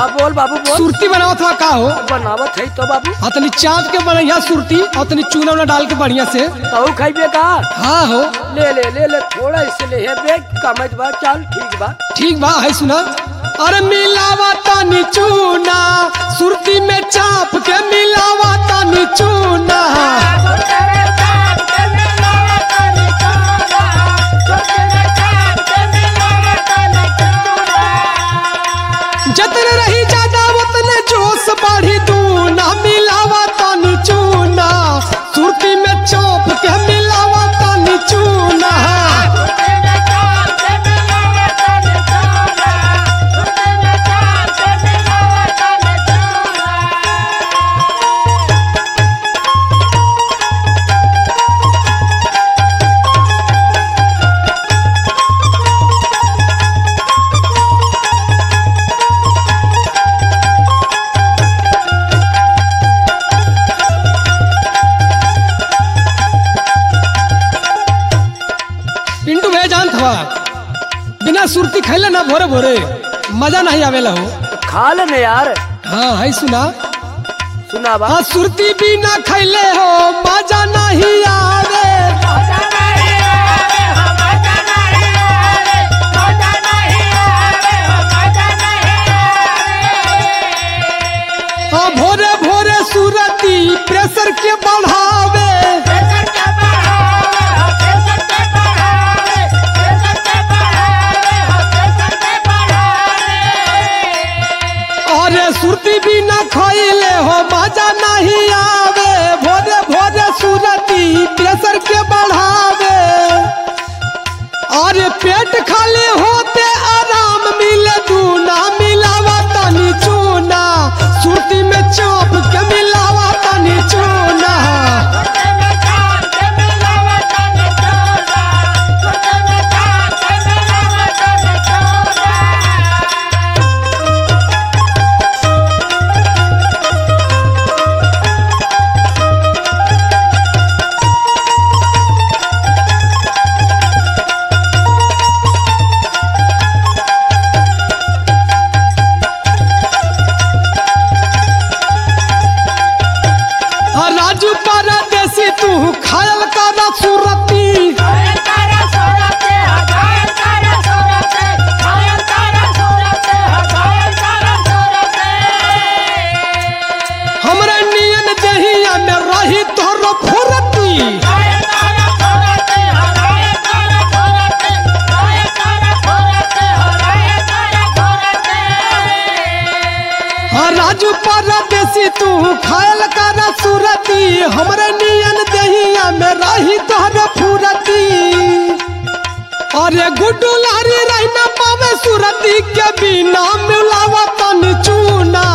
हाँ बोल बाबू बोल सुरती बनावत हुआ का हो बनावत है तो बाबू हाँ तनी चाप के बढ़िया सुरती और तनी चूना उना डाल के बढ़िया से तू खाइबे का हाँ हो ले ले ले ले थोड़ा इससे ले है बे कमत बा चल ठीक बा ठीक बा है सुना अरे मिलावा तनी चूना सुरती में चाप के मिलावा तनी चूना जतने रही ज्यादा उतने जोश बढ़ी दूना मिलावा तनी चूना सुरती में चाप के मिलावा तनी चूना पिंटू भैया जानत हवा बिना सुरती खैले ना भोरे भोरे मजा नहीं आवेला हो खा ले यार हाँ है सुना सुना बा हाँ सुरती बिना खैले हो मजा नहीं आवे हाँ भोरे भोरे सुरती प्रेशर के बढ़ावे अरे सुरती बिना खैले हो मजा नहीं आवे भोरे भोरे सुरती प्रेशर के बढ़ावे अरे पेट खाली होते आराम मिले दूना मिलावा तनी चूना सुरती में चाप के मिलावा तनी चूना हाँ, राजू परदेसी तू खायल करा सुरती हमरे नियन दहिया में रही तोरो फुरती हाँ राजू परदेसी तू खायल करा सुरती हमरे नियन दहिया में रही तोरो फुरती अरे गुड्डू लारी रही ना पावे सुरती के बिना मिलावा तन चूना